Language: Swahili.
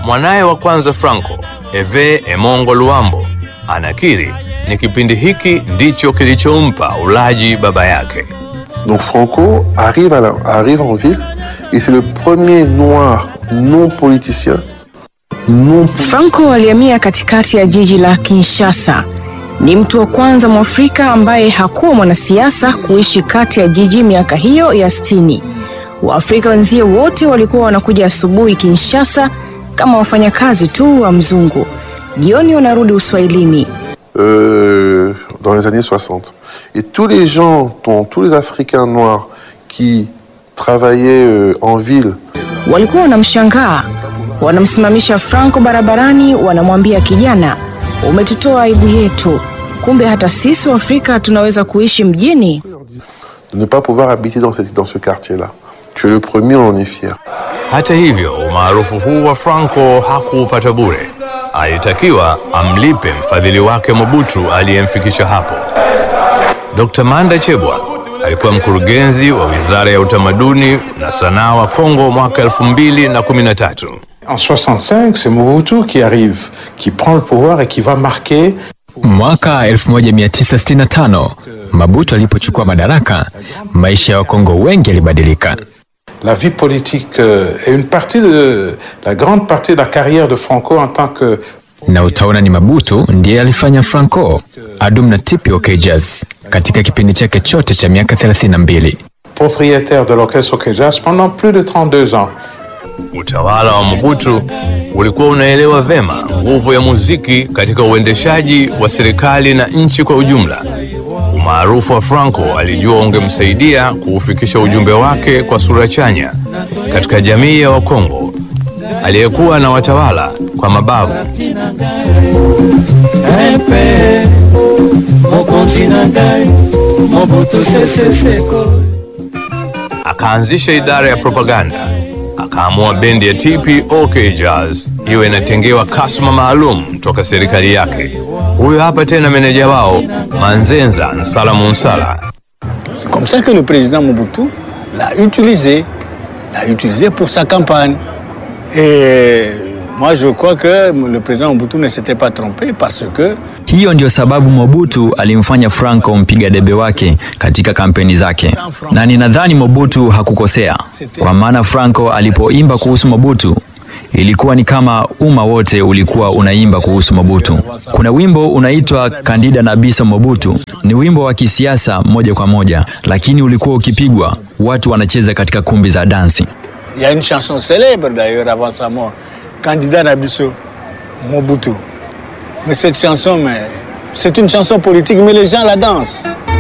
mwanaye wa kwanza Franco, Hervé Emongo Luambo, anakiri ni kipindi hiki ndicho kilichompa ulaji baba yake. Donc Franco arrive, à la- arrive en ville et c'est le premier noir non politicien, non Franco alihamia katikati ya jiji la Kinshasa. Ni mtu wa kwanza Mwafrika ambaye hakuwa mwanasiasa kuishi kati ya jiji miaka hiyo ya sitini. Waafrika wenzie wote walikuwa wanakuja asubuhi Kinshasa kama wafanyakazi tu wa mzungu, jioni wanarudi Uswahilini. euh, dans les années 60. Et tous les gens, dont- tous les Africains noirs qui travaillaient euh, en ville Walikuwa wanamshangaa, wanamsimamisha Franco barabarani, wanamwambia kijana, umetutoa aibu yetu. Kumbe hata sisi Waafrika tunaweza kuishi mjini. de ne pas pouvoir habiter dans, cette, dans ce quartier-là. Tu es le premier, on en est fier. Hata hivyo, umaarufu huu wa Franco hakuupata bure. Alitakiwa amlipe mfadhili wake Mobutu aliyemfikisha hapo. Dr. Manda Chebwa alikuwa mkurugenzi wa Wizara ya Utamaduni na Sanaa wa Kongo mwaka 2013. En 65, c'est Mobutu qui arrive, qui prend le pouvoir et qui va marquer Mwaka 1965 Mabutu alipochukua madaraka, maisha ya Wakongo wengi yalibadilika. la vie politique euh, et une partie de la grande partie de la carrière de Franco en tant que na utaona ni Mabutu ndiye alifanya Franco adum na tipi OK Jazz katika kipindi chake chote cha miaka 32. propriétaire de l'orchestre OK Jazz pendant plus de 32 ans. Utawala wa Mobutu ulikuwa unaelewa vema nguvu ya muziki katika uendeshaji wa serikali na nchi kwa ujumla. Umaarufu wa Franco alijua ungemsaidia kuufikisha ujumbe wake kwa sura chanya katika jamii ya Wakongo aliyekuwa na watawala kwa mabavu. Epe, mokonzi na ngai mobutu sese seko Akaanzisha idara ya propaganda, akaamua bendi ya TPOK Jazz iwe inatengewa kasma maalum toka serikali yake. Huyo hapa tena meneja wao Manzenza Nsala Munsala. C'est comme ça que le président Mobutu l'a utilisé, l'a utilisé pour sa campagne. Et moi, je crois que le président Mobutu ne s'était pas trompé parce que Hiyo ndio sababu Mobutu alimfanya Franco mpiga debe wake katika kampeni zake, na ninadhani Mobutu hakukosea, kwa maana Franco alipoimba kuhusu Mobutu ilikuwa ni kama umma wote ulikuwa unaimba kuhusu Mobutu. Kuna wimbo unaitwa Candida na Biso Mobutu, ni wimbo wa kisiasa moja kwa moja, lakini ulikuwa ukipigwa watu wanacheza katika kumbi za dansi. il y a une chanson célèbre d'ailleurs avant sa mort, Candidat Nabiso Mobutu. Mais cette chanson, mais, c'est une chanson politique, mais les gens la dansent.